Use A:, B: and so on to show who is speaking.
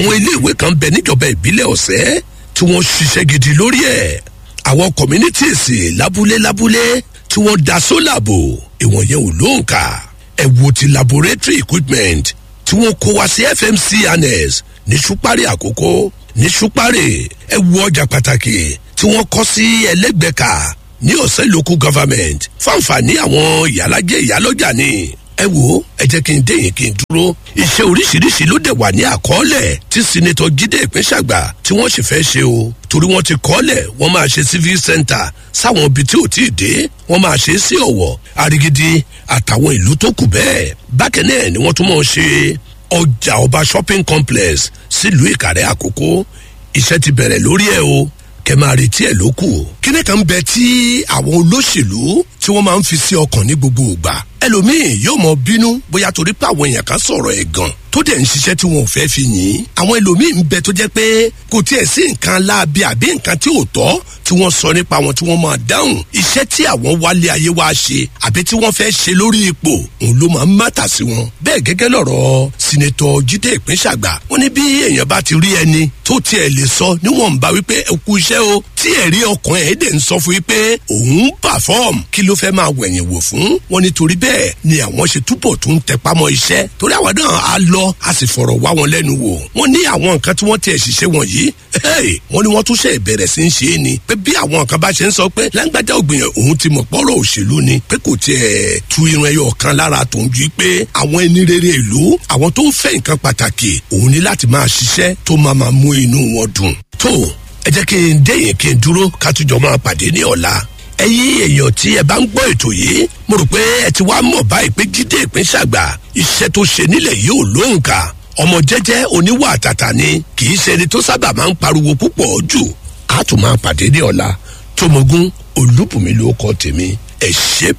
A: àwọn iléèwé kan bẹ níjọba ìbílẹ̀ ọ̀sẹ́ tí wọ́n ṣiṣẹ́ gidi lórí ẹ̀ àwọn communities lábúlé lábúlé tí wọ́n da sólà bò ìwọ̀n yẹn ò lóǹkà ẹ wo ti laboratory equipment tí wọ́n kó wá sí fmc annex ní ṣúpárì àkókò ní ṣúpárì ẹ wo ọjà pàtàkì tí wọ́n kọ́ sí ẹlẹ́gbẹ̀ka ní ọ̀sẹ̀ local government fáǹfààní àwọn ìyálàjẹ ìyálọ́jà ni ẹ wo ẹ jẹ́ kí n dé yín kí n dúró iṣẹ́ oríṣiríṣi ló dẹ̀ wà ní àkọọ́lẹ̀ tí sinetọ jíde ìpínṣàgbà tí wọ́n sì fẹ́ ṣe o torí wọ́n ti kọ́lẹ̀ wọ́n máa ṣe civil center sáwọn ibi tí ò tí ì dé wọ́n máa ṣe sí ọ̀wọ̀ arigidi àtàwọn ìlú tó kù bẹ́ẹ̀ bákẹ́ náà ni wọ́n tún máa ṣe ọjà ọba shopping complex sílùú ìkàrẹ́ àkókò iṣẹ́ ti bẹ̀rẹ̀ lórí ẹ̀ o kẹ máa retí ẹ ló kù. kíní kan bẹ tí àwọn olóṣèlú tí wọn máa ń fi sí ọkàn ní gbogbo ìgbà ẹlòmíín yóò mọ bínú bóyá torí pé àwọn èèyàn kan sọ̀rọ̀ ẹ̀ gan tó dẹ̀ ń ṣiṣẹ́ tí wọn ò fẹ́ fi yìn àwọn ẹlòmíín bẹ tó jẹ́ pé kò tiẹ̀ sí nǹkan láabi àbí nǹkan tí ò tọ́ tí wọ́n sọ nípa wọn tí wọ́n máa dáhùn iṣẹ́ tí àwọn wálé ayé wá ṣe àbí tí wọ́n fẹ́ ṣe lórí ipò òun ló máa ń mátà sí wọn. bẹ́ẹ̀ gẹ́gẹ́ lọ̀rọ̀ sinetọ jíde ìpínṣàgbà wọn ní bí èèyàn bá ti rí ẹni tó tiẹ̀ lè sọ níwọ̀nba wípé ẹ kú iṣẹ́ o tí ẹ̀rí ọkàn ẹ̀ dẹ̀ ń sọ fún wípé òun pàfọ́ọ̀m kí ló fẹ́ máa wẹ̀yìn wò fún wọn nítorí bẹ́ẹ̀ ni àwọn ṣe túbọ̀ tún tẹpámọ́ iṣẹ́ torí àwọn náà á lọ a sì fọ̀rọ̀ wá wọn lẹ́nu wò wọ́n ní àwọn nǹkan tí wọ́n tiẹ̀ ṣiṣẹ́ wọ̀nyí wọ́n ní wọ́n tún ṣe ìbẹ̀rẹ̀ sí ń ṣe é ni pé bí àwọn nǹkan bá ṣe ń sọ pé lágbájá ògbìyàn òun ti mọ̀ pọ́rọ̀ òṣèlú ni pé kò tiẹ̀ tu irun ẹyọ kan lára tó ń ju pé àwọn ẹni rere ìlú àwọn tó ń fẹ́ nǹkan pàtàkì òun ní láti máa ṣiṣẹ́ tó máa máa mú inú wọn dùn tó ẹ jẹ́ kí n déyìn kí n dúró ká tún jọ máa pàdé ní ọ̀la ẹ̀yin èèyàn tí ẹ bá ń gbọ́ ètò yìí mo rò pé ẹ ti wá mọ̀ báyìí pé jíde ìpín ṣàgbà iṣẹ́ tó ṣe nílẹ̀ yìí ò lóǹkà ọmọ jẹ́jẹ́ oníwà àtàtà ni kì í ṣe ẹni tó sábà máa ń pariwo púpọ̀ jù á tún máa pàdé ní ọ̀la tómogún olúbùnmi ló kọ́ tèmi ẹ̀ ṣe